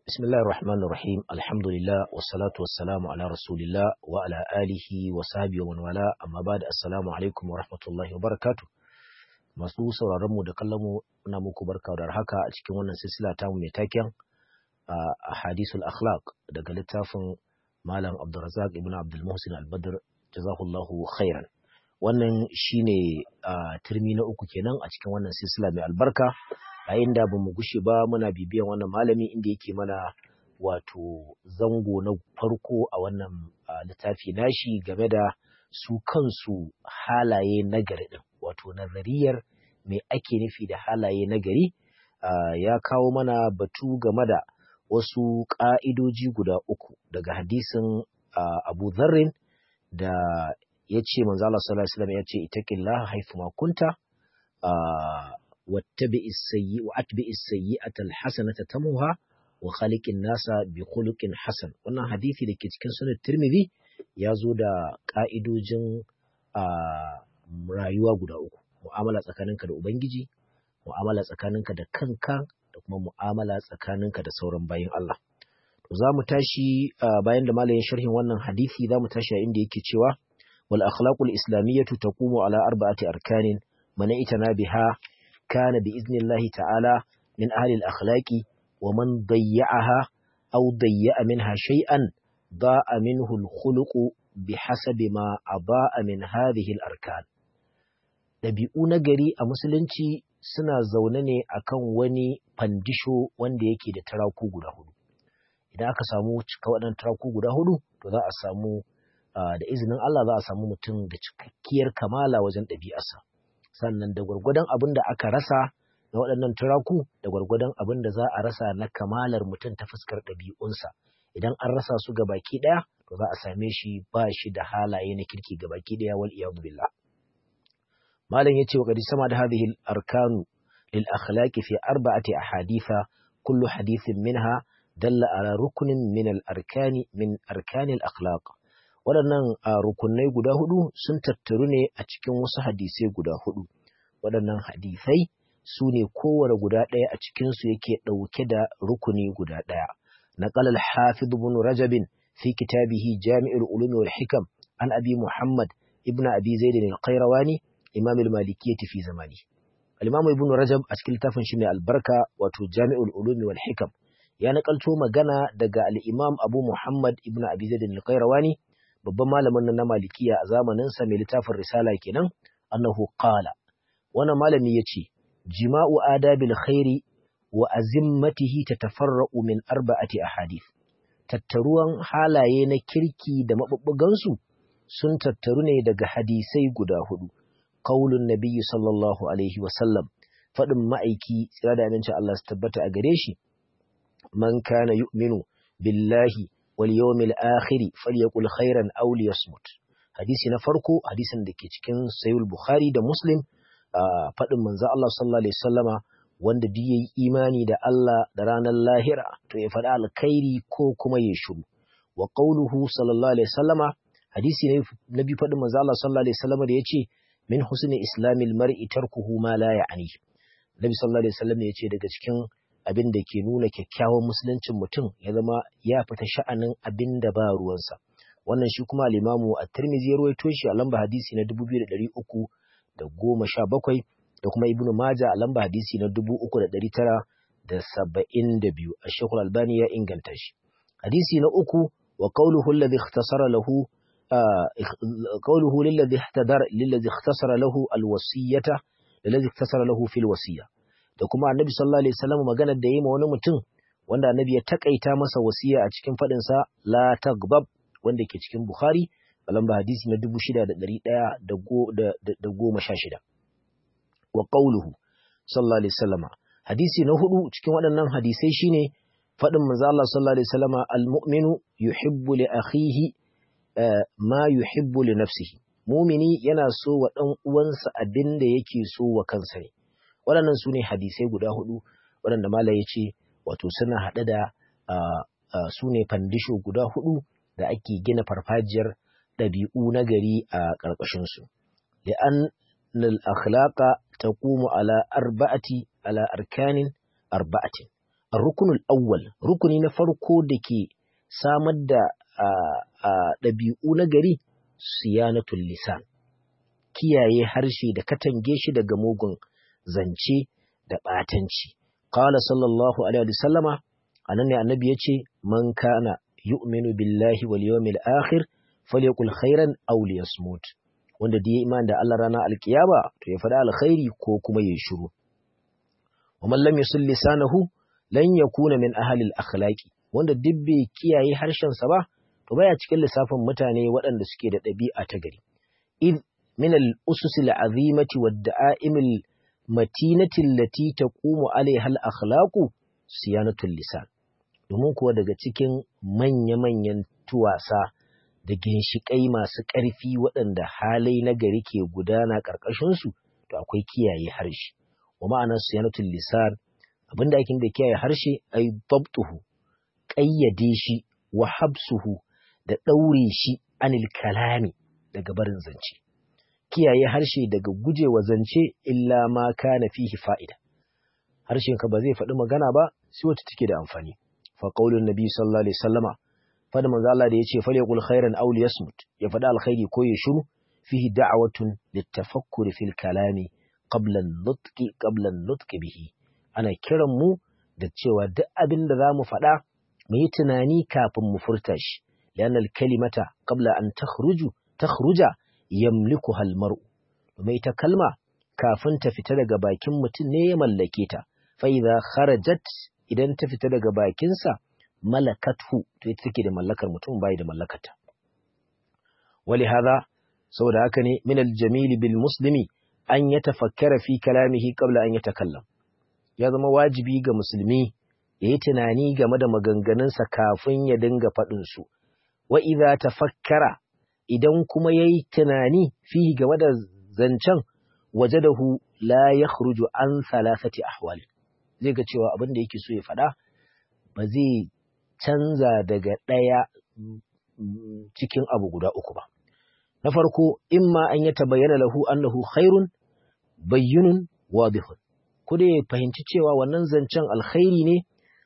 بسم الله الرحمن الرحيم الحمد لله والصلاة والسلام على رسول الله وعلى آله وصحبه ومن والاه أما بعد السلام عليكم ورحمة الله وبركاته masu sauraron mu da kallon mu ina muku barka da haka a cikin wannan silsila ta mu mai taken a hadisul akhlaq daga littafin malam Abdulrazak ibn Abdul Muhsin Al-Badr jazahullahu khairan wannan shine turmi na uku kenan a cikin wannan silsila mai albarka yayin da bamu gushe ba muna bibiyan wannan malami inda yake mana wato zango na farko a wannan littafi nashi game da su kansu halaye nagari din wato nazariyar me ake nufi da halaye nagari ya kawo mana batu game da wasu ƙa'idoji guda uku daga hadisin Abu Dharrin da ya ce manzo Allah sallallahu alaihi wasallam ya ce itaqillaha haythu ma kunta wattabi as-sayyi wa atbi as-sayyi'ata al-hasanata tamuha wa khaliqin nasa bi khuluqin hasan wannan hadisi da ke cikin sunan Tirmidhi ya zo da ka'idojin rayuwa guda uku mu'amala tsakaninka da ubangiji mu'amala tsakaninka da kanka da kuma mu'amala tsakaninka da sauran bayin Allah to za mu tashi bayan da malamin sharhin wannan hadisi za mu tashi a inda yake cewa wal akhlaqul islamiyyatu taqumu ala arba'ati arkanin man itana biha kana bi iznillahi ta'ala min ahli al akhlaqi wa man dayya'aha aw dayya'a minha shay'an da'a minhu al khuluqu bihasabi ma aba'a min hadhihi al arkan dabi'u na gari a musulunci suna zaune ne akan wani fandisho wanda yake da taraku guda hudu idan aka samu cika waɗannan taraku guda hudu to za a samu da izinin Allah za a samu mutum da cikakkiyar kamala wajen ɗabi'arsa sannan da gwargwadon abin da aka rasa na waɗannan turaku da gwargwadon abin da za a rasa na kamalar mutum ta fuskar ɗabi'unsa idan an rasa su ga baki ɗaya to za a same shi ba shi da halaye na kirki ga baki ɗaya wal iyadu billah malam yace wa qad sama da hadhihi arkanu lil akhlaqi fi arba'ati ahaditha kullu hadithin minha dalla ala rukunin min al arkani min arkani al akhlaq waɗannan rukunai guda hudu sun tattaru ne a cikin wasu hadisai guda hudu waɗannan hadisai su ne kowane guda ɗaya a cikinsu yake ɗauke da rukuni guda ɗaya نقل الحافظ بن رجب في كتابه جامع العلوم والحكم عن أبي محمد ابن أبي زيد القيرواني إمام المالكية في زمانه الإمام ابن رجب أسكيل تافن شمي البركة وتو جامع العلوم والحكم ya nakalto magana daga al'imam Abu Muhammad ibn Abi Zaid al-Qayrawani babban malamin na Malikiya a zamanin sa mai littafin risala kenan annahu qala wannan malami yace jima'u adabil khairi wa azimmatihi tatafarra'u min arba'ati ahadith tattaruwan halaye na kirki da mabubbugansu sun tattaru ne daga hadisai guda hudu qaulun nabiyyi sallallahu alaihi wa sallam fadin ma'aiki tsira da aminci Allah su tabbata a gare shi man kana yu'minu billahi wal yawmil akhir falyaqul khairan aw liyasmut hadisi na farko hadisin da ke cikin sahih bukhari da muslim fadin manzo Allah sallallahu alaihi wasallama wanda duk yayi imani da Allah da ranar lahira to ya faɗi alkhairi ko kuma ya shiru wa qauluhu sallallahu alaihi wasallama hadisi ne na bi faɗin manzo Allah sallallahu alaihi wasallama da yace min husni islamil mar'i tarkuhu ma la ya'ni nabi sallallahu alaihi wasallam yace daga cikin abin da ke nuna kyakkyawan musuluncin mutum ya zama ya fita sha'anin abin da ba ruwansa wannan shi kuma al-imamu at-tirmidhi ya rawaito shi a lamba hadisi na 2317 da kuma ibnu maja a lamba hadisi na 3972 ash-shaykh al-albani ya inganta shi hadisi na uku wa qawluhu alladhi ikhtasara lahu qawluhu lilladhi ihtadara lilladhi ikhtasara lahu al-wasiyata lilladhi ikhtasara lahu fil wasiyya da kuma annabi sallallahu alaihi wasallam maganar da yayi ma wani mutum wanda annabi ya takaita masa wasiya a cikin fadin sa la tagbab wanda ke cikin bukhari a lamba hadisi na 6116 wa qawluhu sallallahu alaihi wasallama hadisi na hudu cikin waɗannan hadisai shine faɗin manzo Allah sallallahu alaihi wasallama almu'minu yuhibbu li akhihi ma yuhibbu li nafsihi mumini yana so wa dan uwansa abin da yake so wa kansa ne waɗannan su ne hadisai guda hudu waɗanda mala ya ce wato suna haɗe da su ne fandisho guda hudu da ake gina farfajiyar ɗabi'u na gari a ƙarƙashinsu li'an الأخلاق تقوم على أربعة على أركان أربعة rukunul awwal rukuni na farko da ke samar da ɗabi'u na gari siyanatul lisan kiyaye harshe da katange shi daga mugun zance da ɓatanci qala sallallahu alaihi wasallama anan ne annabi yace man kana yu'minu billahi wal yawmil akhir falyakul khairan aw liyasmut wanda da ya iman da Allah rana alkiyama to ya faɗa alkhairi ko kuma ya shiru wa man lam yusil lisanahu lan yakuna min ahli al-akhlaqi wanda duk bai kiyaye harshen sa ba to baya cikin lissafin mutane waɗanda suke da ɗabi'a ta gari id min al-usus al-azimati wad da'aim al-matinati allati taqumu alaiha al-akhlaqu siyanatul lisan domin kuwa daga cikin manya-manyan tuwasa da ginshiƙai masu ƙarfi waɗanda halai na gari ke gudana ƙarƙashinsu to akwai kiyaye harshe wa ma'anar siyanatul lisan abinda ake da kiyaye harshe ai dabtuhu ƙayyade shi wa habsuhu da ɗaure shi anil kalami daga barin zance kiyaye harshe daga gujewa zance illa ma kana fihi fa'ida harshen ka ba zai faɗi magana ba sai wata take da amfani fa qaulun nabi sallallahu alaihi wasallama fada manzo Allah da yace falyaqul khairan aw liyasmut ya faɗa alkhairi ko ya shiru fihi da'watun litafakkuri fil kalami qabla an-nutqi qabla an-nutqi bihi ana kiran mu da cewa duk abin da zamu faɗa mu yi tunani kafin mu furta shi lianna al-kalimata qabla an takhruju takhruja yamlikuha al-mar'u domin ita kalma kafin ta fita daga bakin mutum ne ya mallake ta fa idza kharajat idan ta fita daga bakinsa malakathu to ita take da mallakar mutum bai da mallakarta wali hada saboda haka ne min aljamil bil muslimi an yatafakkara fi kalamihi qabla an yatakallam ya zama wajibi ga musulmi ya yi tunani game da maganganunsa kafin ya dinga faɗin su wa idza tafakkara idan kuma yayi tunani fi game da zancen wajadahu la yakhruju an thalathati ahwal zai ga cewa abin da yake so ya faɗa ba zai canza daga ɗaya cikin abu guda uku ba. Na farko, imma an ya tabayyana lahu annahu khairun bayyunun wadihun. Ku ya fahimci cewa wannan zancen alkhairi ne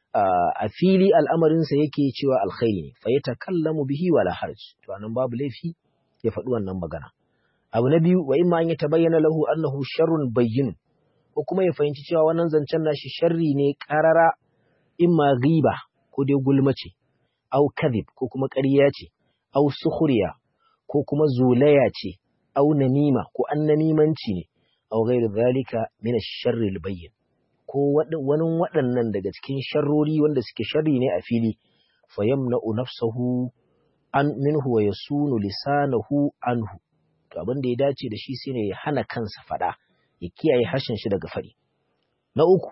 a fili al'amarinsa yake cewa alkhairi ne, fa ya takallamu bihi wala harj. To anan babu laifi ya faɗi wannan magana. Abu na biyu, wa imma an ya tabayyana lahu annahu sharrun bayyunun. Ko kuma ya fahimci cewa wannan zancen nashi sharri ne ƙarara imma riba ko dai gulma ce, au kadhib ko kuma ƙarya ce, au sukhriya ko kuma zolaya ce, au namima ko annamimanci ne, au ghairu zalika min ash-sharri al-bayyin. Ko wani waɗannan daga cikin sharrori wanda suke sharri ne a fili, fa yamna'u nafsahu an minhu wa yasunu lisanahu anhu. To abin da ya dace da shi shine ya hana kansa faɗa, ya kiyaye harshen shi daga faɗi. Na uku,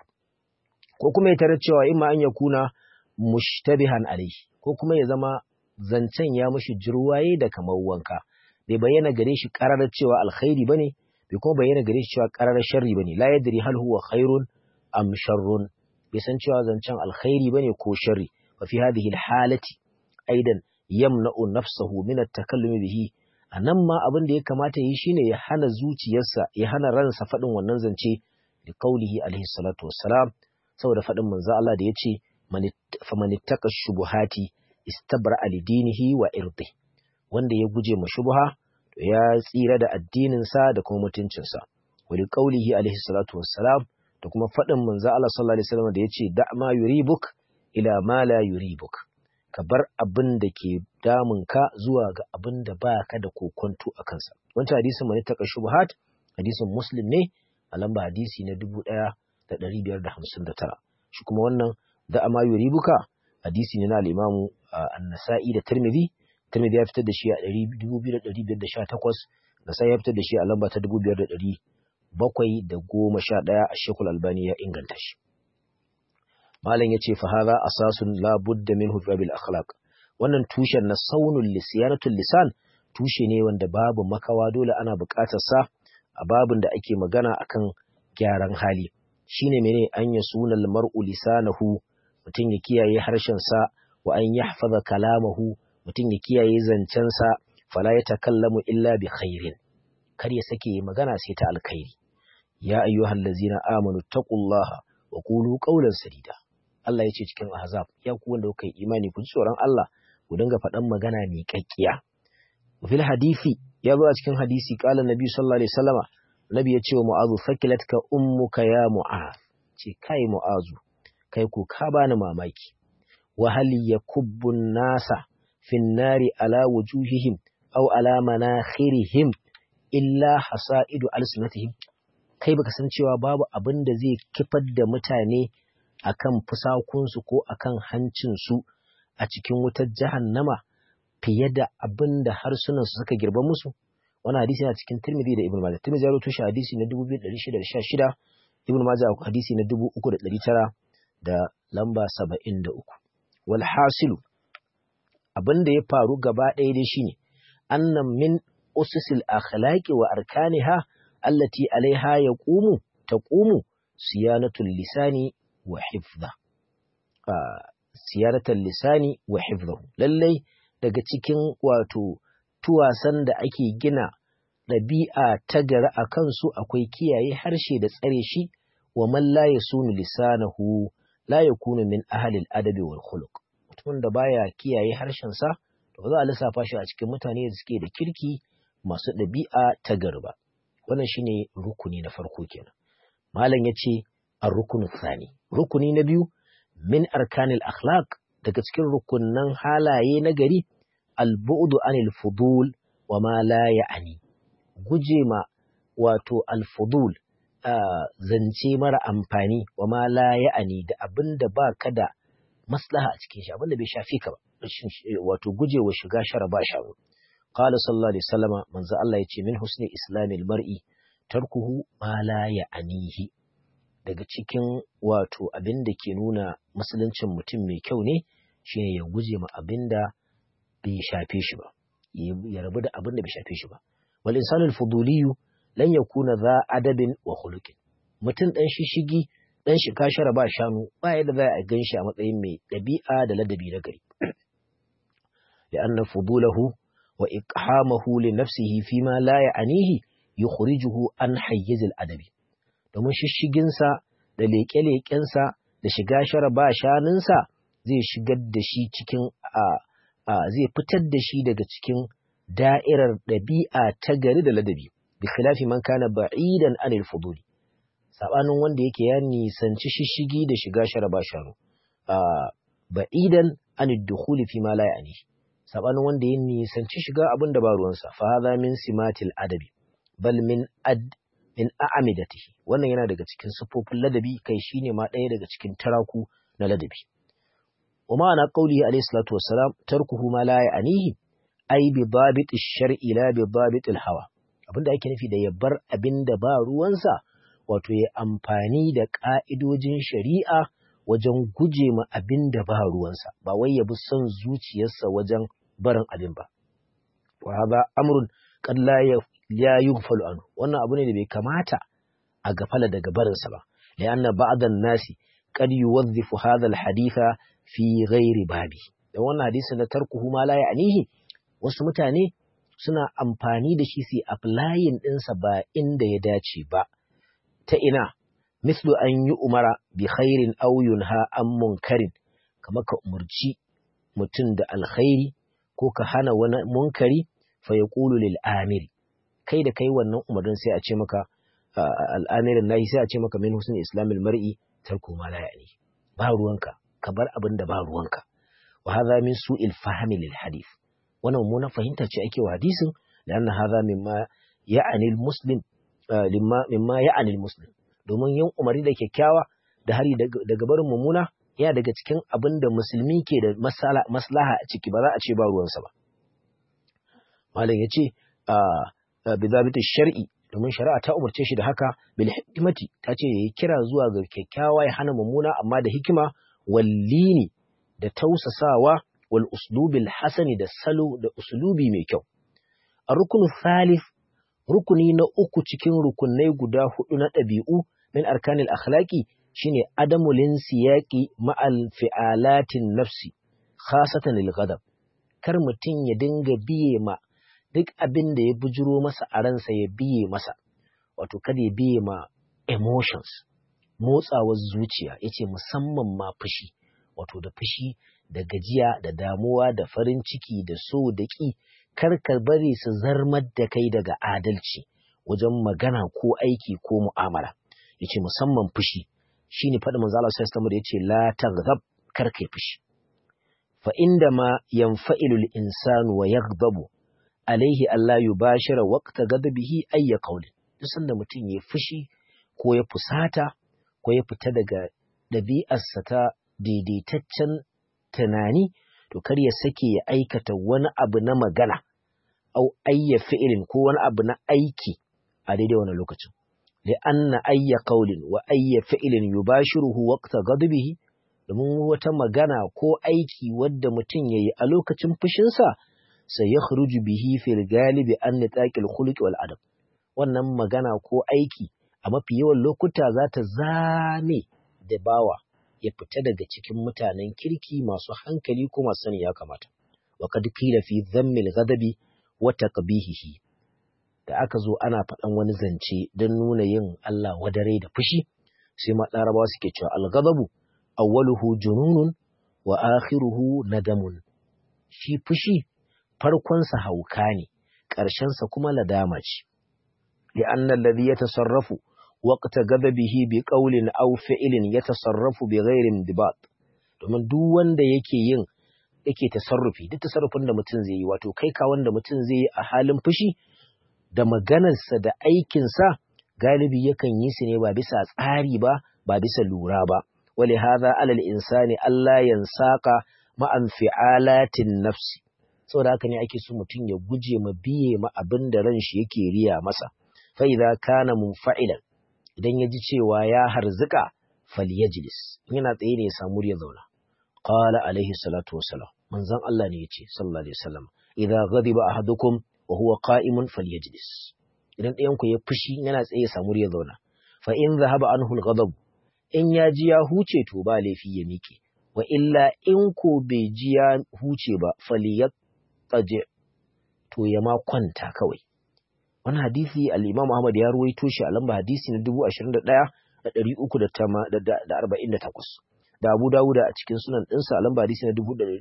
ko kuma ya tarar cewa imma an ya kuna mushtabihan alaihi ko kuma ya zama zancen ya mushi jirwaye da kamar wanka bai bayyana gare shi karar cewa alkhairi bane bai kuma bayyana gare shi cewa karar sharri bane la yadri hal huwa khairun am sharrun bai san cewa zancen alkhairi bane ko sharri fa fi hadhihi alhalati aidan yamna'u nafsahu min at-takallum bihi anan ma abin da ya kamata yi shine ya hana zuciyarsa ya hana ransa faɗin wannan zance da kaulihi alaihi salatu wassalam saboda faɗin manzo Allah da yace faman ittaka shubuhati istabra dinihi wa irdi wanda ya guje ma shubha to ya tsira da addinin sa da kuma mutuncin sa wali qaulihi alaihi salatu wassalam da kuma fadin manzo Allah sallallahu alaihi wasallam da yace da ma yuribuk ila ma la yuribuk ka bar abin da ke damun ka zuwa ga abin da baka da kokonto a kansa wancan hadisin man ittaka shubuhat hadisin muslim ne a lamba hadisi na 1559 shi kuma wannan da ama yuribuka hadisi ne na al-Imam An-Nasa'i da Tirmidhi Tirmidhi ya fitar da shi a 2518 Nasa'i ya fitar da shi a lamba ta 2711 a Sheikhul Albani ya inganta shi Malam yace fa hadha asasun la budda minhu fi bil akhlaq wannan tushen na saunul lisyanatul lisan tushe ne wanda babu makawa dole ana buƙatar sa a babin da ake magana akan gyaran hali shine mene an yasunal mar'u lisanahu mutum ya kiyaye harshensa wa an yahfaza kalamahu mutum ya kiyaye zancensa fala ya takallamu illa bi khairin kar ya sake magana sai ta alkhairi ya ayyuhal ladzina amanu taqullaha wa qulu qawlan sadida Allah ya ce cikin Ahzab ya ku wanda kuka yi imani ku ji tsoron Allah ku dinga faɗan magana mai kakkiya fil hadisi ya zo a cikin hadisi qala nabi sallallahu alaihi wasallama nabi ya ce wa mu'azu fakilatka ummuka ya mu'az ce kai mu'azu kai ku ka bani mamaki wa hal yakubbu nasa fin nari ala wujuhihim aw ala manakhirihim illa hasaidu alsinatihim kai baka san cewa babu abin da zai kifar da mutane akan fusakunsu ko akan hancinsu a cikin wutar jahannama fiye da abin da harsunansu suka girba musu wani hadisi yana cikin Tirmidhi da Ibn Majah Tirmidhi ya rawaito shi hadisi na 2616 Ibn Majah hadisi na 3900 da lamba 73 wal hasilu abin da ya faru gaba ɗaya dai shine annan min ususil akhlaqi wa arkaniha allati alaiha yaqumu taqumu siyanatul lisani wa hifdha siyanatul lisani wa hifdhahu lallai daga cikin wato tuwasan da ake gina ɗabi'a ta gari a kansu akwai kiyaye harshe da tsare shi wa man la yasunu lisanahu la yakunu min ahli al-adabi wal khuluq mutumin da baya kiyaye harshen sa to ba za a lissafa shi a cikin mutane da suke da kirki masu ɗabi'a ta gari ba wannan shine rukuni na farko kenan malam yace ar-rukunu thani rukuni na biyu min arkanil akhlaq daga cikin rukunnan halaye na gari al-bu'du anil fudul wa ma la ya'ni guje ma wato al-fudul zance mara amfani wa ma la ya'ni da abinda ba ka da maslaha a cikin shi abinda bai shafi ka ba wato guje wa shiga shara ba sharu قال صلى الله عليه وسلم من ذا الله يتي من حسن إسلام المرء تركه ما لا يعنيه daga cikin wato abin da ke nuna musuluncin mutum mai kyau ne shine ya guje ma abin da bai shafe shi ba ya rabu da abin da bai shafe shi ba wal insanul fuduliyu lan yakuna za adabin wa khuluqin mutum dan shishigi dan shi kashara ba shanu ba yadda za a gan shi a matsayin mai ɗabi'a da ladabi na gari لأن فضوله وإقحامه لنفسه فيما لا يعنيه يخرجه عن حيز الأدب domin shishiginsa da leƙe-leƙensa da shiga shara ba shanunsa zai shigar da shi cikin zai fitar da shi daga cikin da'irar ɗabi'a ta gari da ladabi bi khilafi man kana ba'idan anil fuduli sabanin wanda yake ya nisanci shishigi da shiga shara ba shanu ba'idan anid dukhuli fi ma la ya'ni sabanin wanda ya nisanci shiga abin da ba ruwansa fa hadha min simatil adabi bal min ad min a'amidatihi wannan yana daga cikin sifofin ladabi kai shine ma ɗaya daga cikin taraku na ladabi wa ma'ana qawlihi alayhi salatu wassalam tarkuhu ma la ya'nihi ay bi dabit ash-shar'i la bi dabit al-hawa abinda ake nufi da ya bar abinda ba ruwansa wato ya amfani da ka'idojin shari'a wajen guje ma abinda ba ruwansa ba wai ya bi son zuciyarsa wajen barin abin ba wa hadha amrun qad la ya yughfalu anhu wannan abu ne da bai kamata a gafala daga barinsa ba lianna ba'dan nasi qad yuwadhifu hadha alhaditha fi ghairi babi dan wannan hadisi na tarkuhu ma la ya'nihi wasu mutane suna amfani da shi su applying ɗinsa ba inda ya dace ba ta ina mislu an yi umara bi khairin aw yunha an munkarin kamar ka umurci mutum da alkhairi ko ka hana wani munkari fa yaqulu lil amiri kai da kai wannan umarnin sai a ce maka al'amirin nahi sai a ce maka min husn islamil mar'i tarku ma la ya'ni ba ruwanka ka bar abin da ba ruwanka wa hadha min su'il fahmi lil hadith wannan mummunan fahimta ce ake wa hadisin lanna hadha mimma ya'ni al muslim mimma ya'ni al muslim domin yin umari da kyakkyawa da hari daga barin mummuna yana daga cikin abin da musulmi ke da maslaha a ciki ba za a ce ba ruwansa ba malam ya ce bizabitin shar'i domin shari'a ta umarce shi da haka bil hikmati ta ce yayi kira zuwa ga kyakkyawa ya hana mummuna amma da hikima wallini da tausasawa wal uslubil hasani da salo da uslubi mai kyau a rukunu thalith rukuni na uku cikin rukunai guda hudu na ɗabi'u min arkanil akhlaqi shine adamu linsiyaqi ma'al fi'alatin nafsi khasatan lil ghadab kar mutum ya dinga biye ma duk abin da ya bujiro masa a ransa ya biye masa wato kada ya biye ma emotions motsawar zuciya yace musamman ma fushi wato da fushi da gajiya da damuwa da farin ciki da so da ƙi kar ka bari su zarmar da kai daga adalci wajen magana ko aiki ko mu'amala yace musamman fushi shine faɗin manzo Allah sallallahu alaihi wasallam da yace la taghdab kar kai fushi fa inda ma yanfa'ilu al-insanu wa yaghdabu alaihi Allah yubashira waqta ghadabihi ayya qawlin duk sanda mutum ya fushi ko ya fusata ko ya fita daga ɗabi'arsa ta daidaitaccen tunani to kar ya sake ya aikata wani abu na magana au ayya fi'ilin ko wani abu na aiki a daidai wani lokacin da anna ayya qaulin wa ayya fi'ilin yubashiruhu waqta ghadabihi domin wata magana ko aiki wadda mutum yayi a lokacin fushinsa sai ya khruju bihi fil galibi an nitaqil khuluq wal adab wannan magana ko aiki a mafi yawan lokuta za ta zame da bawa ya fita daga cikin mutanen kirki masu hankali ko masu sani ya kamata wa kad qila fi dhammil ghadabi wa taqbihihi da aka zo ana faɗan wani zance don nuna yin Allah wadare da fushi sai ma larabawa suke cewa al-ghadabu awwaluhu jununun wa akhiruhu nadamun shi fushi farkonsa hauka ne ƙarshensa kuma ladama ce li'anna alladhi yatasarrafu waqta ghadabihi bi qawlin aw fi'lin yatasarrafu bi ghairi indibat domin duk wanda yake yin yake tasarrufi duk tasarrufin da mutum zai yi wato kai ka wanda mutum zai yi a halin fushi da maganarsa da aikinsa galibi yakan yi su ne ba bisa tsari ba ba bisa lura ba wali hadha alal insani Allah yansaka ma'an fi'alatin nafsi saboda haka ne ake so mutum ya guje ma biye ma abin da ran shi yake riya masa fa idza kana munfa'ilan idan ya ji cewa ya harzuka falyajlis yana tsaye ne ya samu ya zauna qala alaihi salatu wassalam manzon Allah ne yace sallallahu alaihi wasallam idza ghadiba ahadukum wa huwa qa'imun falyajlis idan ɗayan ku ya fushi yana tsaye ya samu ya zauna fa in zahaba anhu al-ghadab in ya ji ya huce to ba laifi ya miƙe wa illa in ko bai ji ya huce ba falyattaji to ya ma kwanta kawai wani hadisi al-Imam Ahmad ya ruwaito shi a lamba hadisi na 21348 da Abu Dawuda a cikin sunan ɗinsa a lamba hadisi na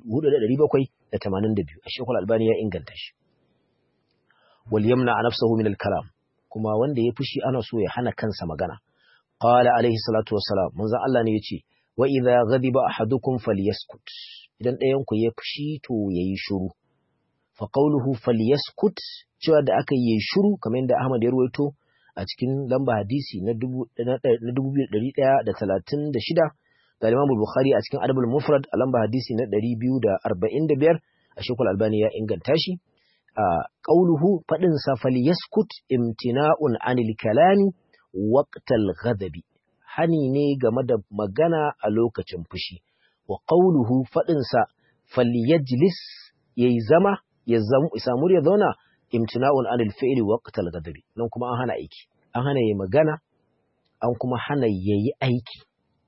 4782 a Sheikhul Albani ya inganta shi wal yamna nafsahu min al-kalam kuma wanda ya fushi ana so ya hana kansa magana qala alaihi salatu wassalam manzon Allah ne yace wa idza ghadiba ahadukum falyaskut idan ɗayan ku ya fushi to yayi shiru fa qawluhu falyaskut cewa da aka yi shiru kamar yadda Ahmad ya ruwaito a cikin lamba hadisi na 2136 da Imam Bukhari a cikin Adabul Mufrad a lamba hadisi na 245 a Sheikhul Albani ya inganta shi a qawluhu fadin sa falyaskut imtina'un anil kalami waqtal ghadabi hani ne game da magana a lokacin fushi wa qawluhu fadin sa falyajlis yayi zama ya samu ya zauna imtina'un anil fi'li waqtal ghadabi nan kuma an hana aiki an hana yayi magana an kuma hana yayi aiki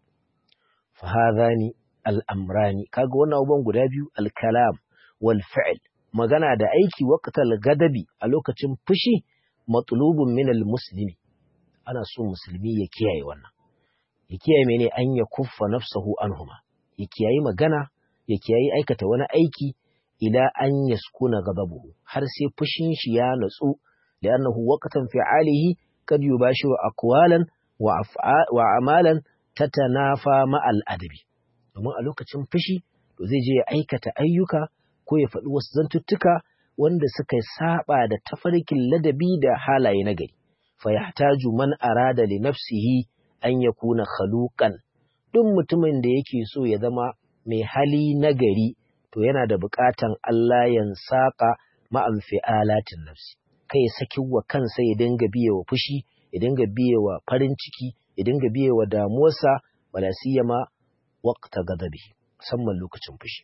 fa hadhani al-amrani kaga wannan abubuwan guda biyu al-kalam wal fi'l magana da aiki waqtal ghadabi a lokacin fushi matlubun min al-muslimi ana so musulmi ya kiyaye wannan ya kiyaye mene an ya kuffa nafsahu anhuma ya kiyaye magana ya kiyaye aikata wani aiki ila an yaskuna ghadabuhu har sai fushin shi ya natsu li'annahu waqtan fi'alihi kad yubashiru aqwalan wa wa amalan tatanafa ma'al adabi domin a lokacin fushi to zai je ya aikata ayyuka ko ya faɗi wasu zantuttuka wanda suka saba da tafarkin ladabi da halaye na gari fa yahtaju man arada li nafsihi an yakuna khaluqan duk mutumin da yake so ya zama mai hali nagari to yana da buƙatan Allah ya saƙa ma'an fi'alatin nafsi kai ya saki wa kansa ya dinga biye wa fushi ya dinga biye wa farin ciki ya dinga biye wa damuwarsa wala siyama waqta ghadabi musamman lokacin fushi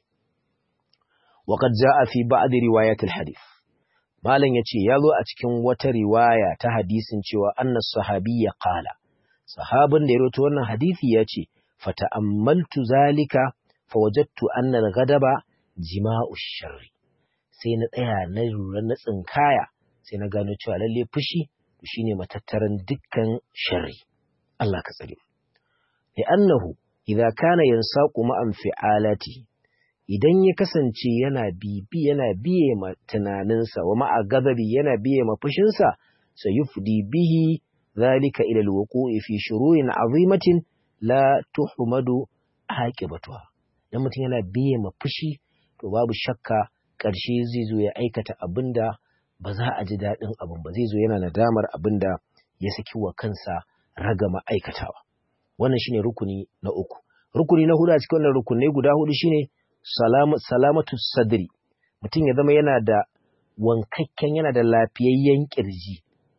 وقد جاء في بعض روايات الحديث malam yace yazo a cikin wata riwaya ta hadisin cewa anna sahabiyya qala sahabin da ya rawaito wannan hadisi yace fata'ammaltu zalika fawajadtu anna al-ghadaba jima'u sharri sai na tsaya na lura na tsinkaya sai na gano cewa lalle fushi shine matattaran dukkan sharri Allah ka tsare li'annahu idza kana yansaqu ma'an fi'alati idan ya kasance yana bibi yana biye ma tunaninsa wa ma'a gazabi yana biye ma fushinsa sayufdi bihi zalika ila alwuqu'i fi shururin azimatin la tuhmadu aqibatuha dan mutum yana biye ma fushi to babu shakka ƙarshe zai zo ya aikata abinda ba za a ji daɗin abin ba zai zo yana nadamar abinda ya saki wa kansa ragama aikatawa wannan shine rukuni na uku rukuni na hudu a cikin wannan rukunai guda hudu shine salamatu sadri mutum ya zama yana da wankakken yana da lafiyayyen kirji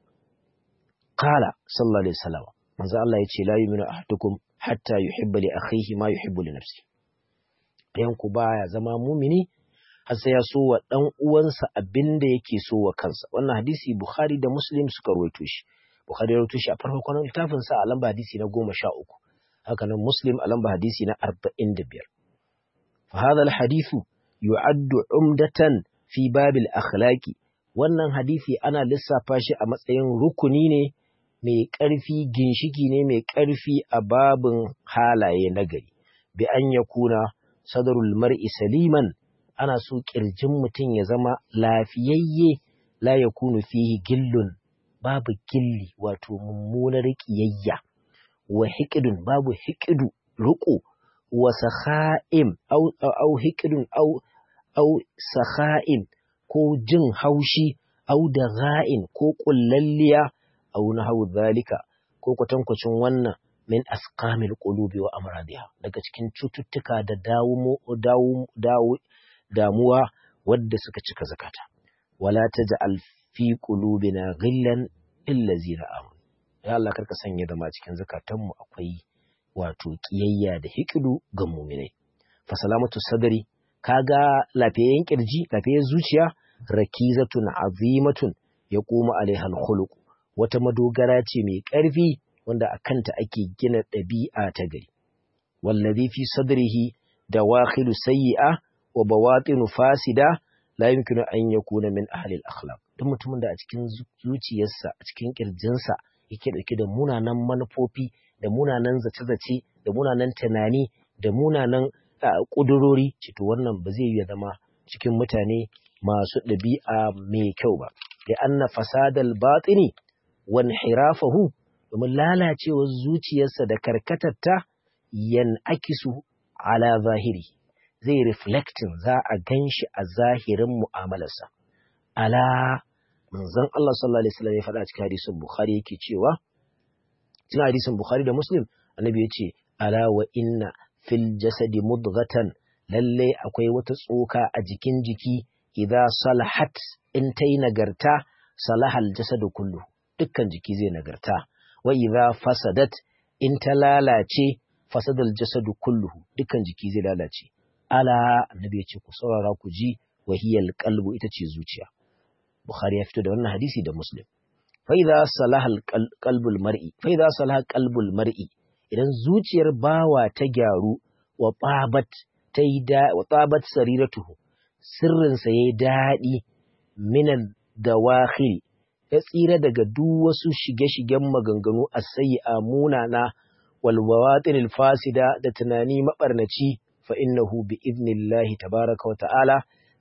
qala sallallahu alaihi wasallam manzo Allah ya ce la yu'minu ahadukum hatta yuhibba li akhihi ma yuhibbu li nafsi ɗayan ku baya zama mumini har sai ya so wa dan uwansa abinda yake so wa kansa wannan hadisi Bukhari da Muslim suka rawaito shi Bukhari ya rawaito shi a farkon littafin sa a lamba hadisi na 13 haka nan Muslim a lamba hadisi na 45 فهذا الحديث يعد عمدة في باب الأخلاق wannan hadisi ana lissafa shi a matsayin rukuni ne mai ƙarfi ginshiki ne mai ƙarfi a babin halaye nagari bi an ya kuna sadarul mar'i saliman ana so ƙirjin mutum ya zama lafiyayye la ya kunu fihi gillun babu gilli wato mummunar ƙiyayya wa hikidun babu hikidu riƙo wa sakha'im au au hikidun au au sakha'in ko jin haushi au da ga'in ko kullalliya au nahawu zalika ko kwatankwacin wannan min asqamil qulubi wa amradiha daga cikin cututtuka da dawo dawo dawo damuwa wadda suka cika zakata wala taj'al fi qulubina ghillan illazina amanu ya Allah karka sanya zama cikin zakatanmu akwai wato kiyayya da hikidu ga muminai fa salamatu sadri kaga lafiyayyen kirji lafiyayyen zuciya rakizatun azimatun ya koma alaihal khuluq wata madogara ce mai ƙarfi wanda a kanta ake gina ɗabi'a ta gari wallazi fi sadrihi dawakhilu sayyi'a wa bawatinu fasida la yumkinu an yakuna min ahli al-akhlaq duk mutumin da a cikin zuciyarsa a cikin kirjinsa yake dauke da munanan manufofi da munanan zace-zace da munanan tunani da munanan ƙudurori to wannan ba zai yi zama cikin mutane masu ɗabi'a mai kyau ba da anna fasadal batini wan hirafahu domin lalacewar zuciyarsa da karkatarta yan akisu ala zahiri zai reflecting za a gan shi a zahirin mu'amalarsa ala manzon Allah sallallahu alaihi wasallam ya faɗa cikin hadisin Bukhari yake cewa cikin hadisin Bukhari da Muslim annabi ya ce ala wa inna fil jasadi mudghatan lalle akwai wata tsoka a jikin jiki idza salahat in tayi nagarta salahal jasadu kullu dukkan jiki zai nagarta wa idza fasadat in ta lalace fasadal jasadu kulluhu dukkan jiki zai lalace ala annabi ya ce ku saurara ku ji wahiyal qalbu ita ce zuciya bukhari ya fito da wannan hadisi da muslim fa idza salaha qalbul mar'i fa idza salaha qalbul mar'i idan zuciyar bawa ta gyaru wa babat ta yi da wa tabat sariratuhu sirrinsa yayi daɗi minan dawakhil ya tsira daga duk wasu shige-shigen maganganu a sayi'a munana wal bawatinil fasida da tunani mabarnaci fa innahu bi idnillahi tabaraka wa ta'ala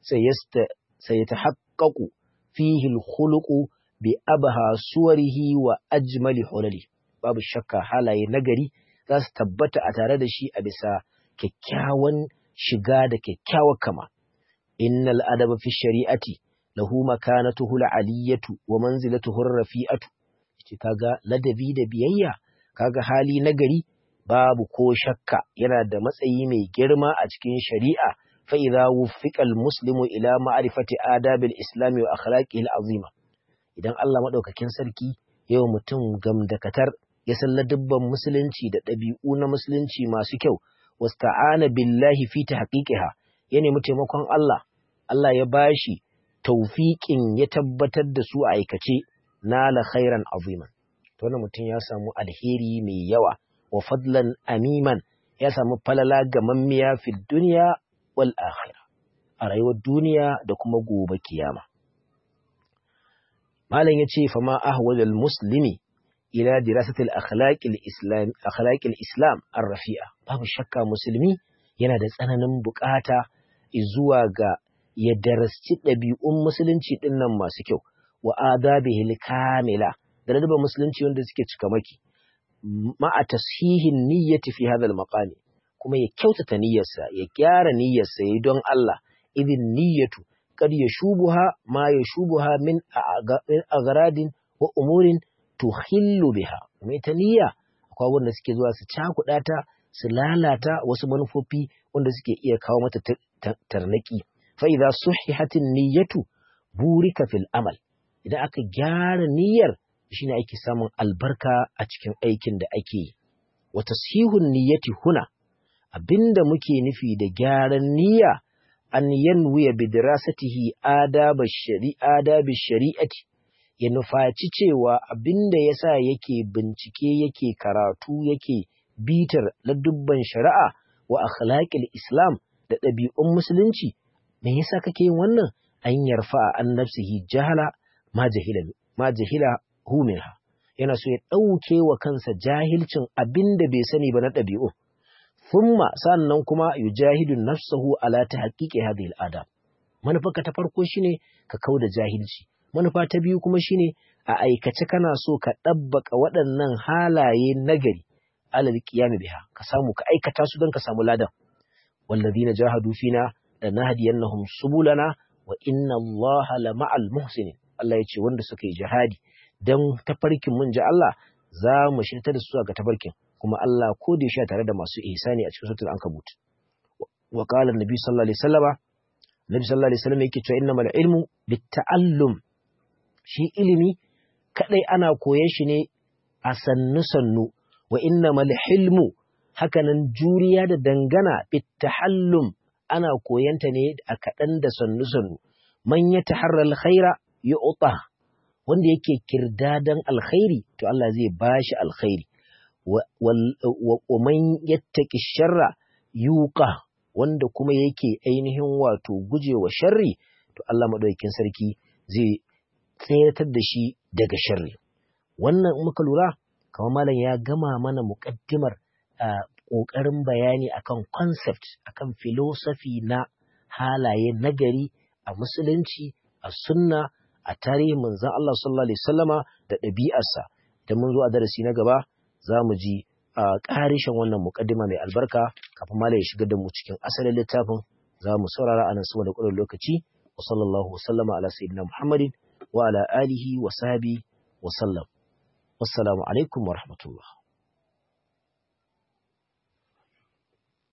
sayatahaqqaqu fihi al-khuluqu bi abha suwarihi wa ajmali hulali babu shakka halaye nagari za su tabbata a tare da shi a bisa kyakkyawan shiga da kyakkyawar kama innal adaba fi shari'ati lahu makanatuhu al-aliyatu wa manzilatuhu ar-rafi'atu ce kaga ladabi da biyayya kaga hali nagari babu ko shakka yana da matsayi mai girma a cikin shari'a fa idza wuffiqa al-muslimu ila ma'rifati adabil islami wa akhlaqihi al-azima idan Allah madaukakin sarki yau mutum gamdakatar ya san ladabban musulunci da ɗabi'u na musulunci masu kyau wasta'ana billahi fi tahqiqiha ya nemi taimakon Allah Allah ya bashi taufiƙin ya tabbatar da su a aikace nala khairan aziman to wannan mutum ya samu alheri mai yawa wa fadlan amiman ya samu falala ga mammiya fi duniya wal akhirah a rayuwar duniya da kuma gobe kiyama malam yace fa ma ahwalul muslimi ila dirasatil akhlaqil islam akhlaqil islam ar-rafi'a babu shakka musulmi yana da tsananin bukata zuwa ga ya darasci ɗabi'un musulunci ɗinnan masu kyau wa adabihil kamila da ladabin musulunci wanda suke cika maki ma'a tashihin niyyati fi hadha al-maqami kuma ya kyautata niyyarsa ya gyara niyyarsa yayi don Allah idin niyyatu kad yashubuha ma yashubuha min agradin wa umurin tuhillu biha mai ta niyya akwai wanda suke zuwa su cakuɗa ta su lalata wasu manufofi wanda suke iya kawo mata tarnaki fa idza suhihatin niyyatu burika fil amal idan aka gyara niyyar shine ake samun albarka a cikin aikin da ake yi wa tasihun niyyati huna abinda muke nufi da gyaran niyya an yanwiya bi dirasatihi adab shari'a adab shari'ati ya nufaci cewa abinda yasa yake bincike yake karatu yake bitar ladubban shari'a wa akhlaqil islam da ɗabi'un musulunci me yasa kake yin wannan an yarfa an nafsihi jahala ma jahila ma jahila hu minha yana so ya ɗauke wa kansa jahilcin abinda bai sani ba na ɗabi'u thumma sannan kuma yujahidu nafsahu ala tahqiqi hadhihi al-adab manufarka ta farko shine ka kauda jahilci manufa ta biyu kuma shine a aikace kana so ka ɗabbaka waɗannan halaye nagari alal qiyam biha ka samu ka aikata su don ka samu ladan walladhina jahadu fina lanahdiyannahum subulana wa inna allaha lama'al muhsinin Allah ya ce wanda suka yi jihadi dan tafarkin mun ji Allah za mu shirta da su ga tafarkin kuma Allah ko da yaushe tare da masu ihsani a cikin suratul ankabut wa qala annabi sallallahu alaihi wasallama nabi sallallahu alaihi wasallam yake cewa innamal ilmu bitta'allum shi ilimi kadai ana koyon shi ne a sannu sannu wa innamal hilmu hakanan juriya da dangana bittahallum ana koyanta ne a kaɗan da sannu sannu man ya taharral khaira yu'ta wanda yake kirdadan alkhairi to Allah zai bashi alkhairi wa man yattaki sharra yuqa wanda kuma yake ainihin wato gujewa sharri to Allah madaukakin sarki zai tsayatar da shi daga sharri wannan in muka lura kamar malam ya gama mana muƙaddimar ƙoƙarin bayani akan concept akan philosophy na halaye nagari a musulunci a sunna a tarihin manzon Allah sallallahu alaihi wasallama da ɗabi'arsa da mun zo a darasi na gaba za mu ji a ƙarishin wannan muƙaddima mai albarka kafin malam ya shiga da mu cikin asalin littafin za mu saurara a nan sama da ƙurar lokaci wa sallallahu wasallama ala sayyidina muhammadin wa ala alihi wa sahbihi wa sallam wassalamu alaikum wa rahmatullah